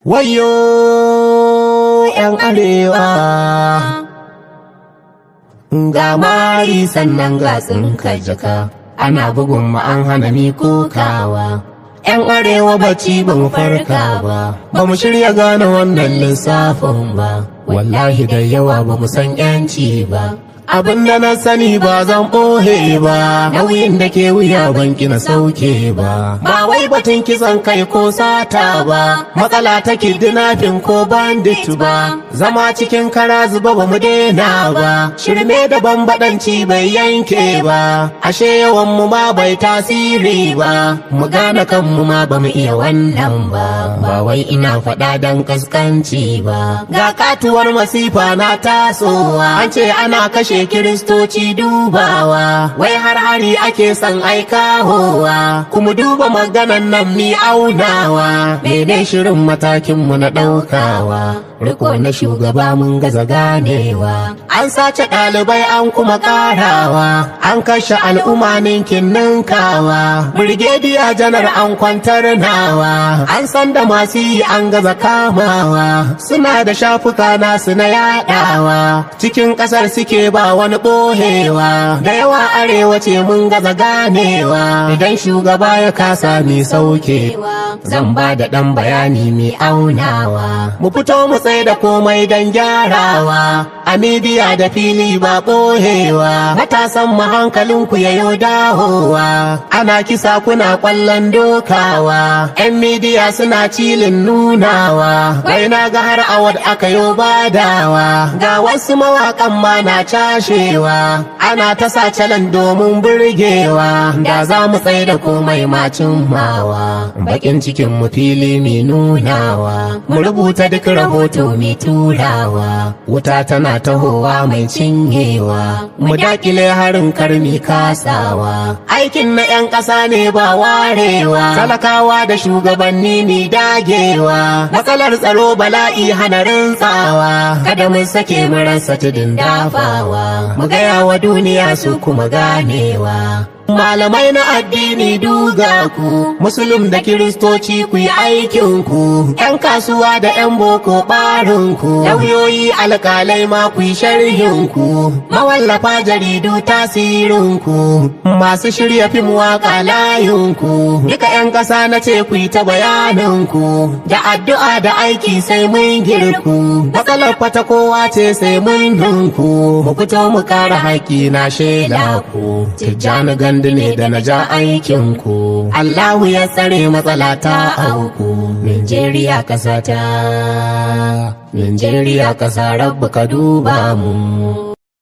Wayo ‘yan arewa ga mari sannan ga tsinka jaka ana bugun mu an hana mi kokawa. ‘Yan arewa bacci ba mu farka ba, ba mu shirya gane wannan lissafin ba, wallahi da yawa ba mu san ‘yanci ba. Abin da na sani ba zan ɓohe ba, nauyin da ke wuya ban na sauke ba. Ba wai batun kisan kai ko sata ba, matsala ta kidnapping ko bandit ba. Zama cikin kara zuba ba mu daina ba, shirme da bambadanci bai yanke ba. Ashe yawan mu ma bai tasiri ba, mu gane kanmu ma ba mu iya wannan ba. Ba wai ina faɗa dan kaskanci ba. Ga katuwar masifa na tasowa, an ce ana kashe kiristoci dubawa wai har hari ake son aikahowa kuma duba maganan nan mi aunawa mene shirin matakin mu na ɗaukawa riko na shugaba mun gaza ganewa an sace ɗalibai an kuma ƙarawa an kashe al'umma ninkin ninkawa birgediya janar an kwantar nawa an san da masu yi an gaza kamawa suna da shafuka nasu na yaɗawa cikin ƙasar suke ba wani ɓohewa da yawa arewa ce mun gaza ganewa idan shugaba ya kasa mai sauke zan ba da ɗan bayani mai aunawa mu fito mu tsaye da komai don gyarawa a midiya da fili ba ɓohewa matasan mu hankalinku ya yo dahowa ana kisa kuna ƙwallon dokawa 'yan midiya suna cilin nunawa wai na ga har awad aka yo badawa ga wasu mawaƙan ma na cashewa ana ta sa calan domin burgewa da za mu tsaye da komai macin mawa bakin cikin mu fili mai nunawa mu rubuta duk rahoto mai turawa wuta tana tahowa mai cinyewa mu dakile harin karmi kasawa aikin na 'yan ƙasa ne ba warewa talakawa da shugabanni ne dagewa matsalar tsaro bala'i hana rintsawa kada mu sake mu rasa tudun dafawa mu gaya wa duniya su kuma ganewa Malamai na addini duga ku, Musulun da Kiristoci ku yi aikinku, ‘yan kasuwa da ‘yan boko ɓarinku, lauyoyi alƙalai ma ku yi sharhinku, mawallafa jaridu tasirinku, masu shirya fim waƙa layinku, duka ‘yan ƙasa na ce ku yi ta bayaninku, da addu'a da aiki sai mun girku, matsalar fata kowa ce sai mun ninku, mu fito mu kare haƙƙi na shaida ku, tijjani gan gandu ne da na ja aikinku. Allahu ya tsare matsala ta auku. Nigeria kasa ta, Nigeria kasa rabu ka duba mu.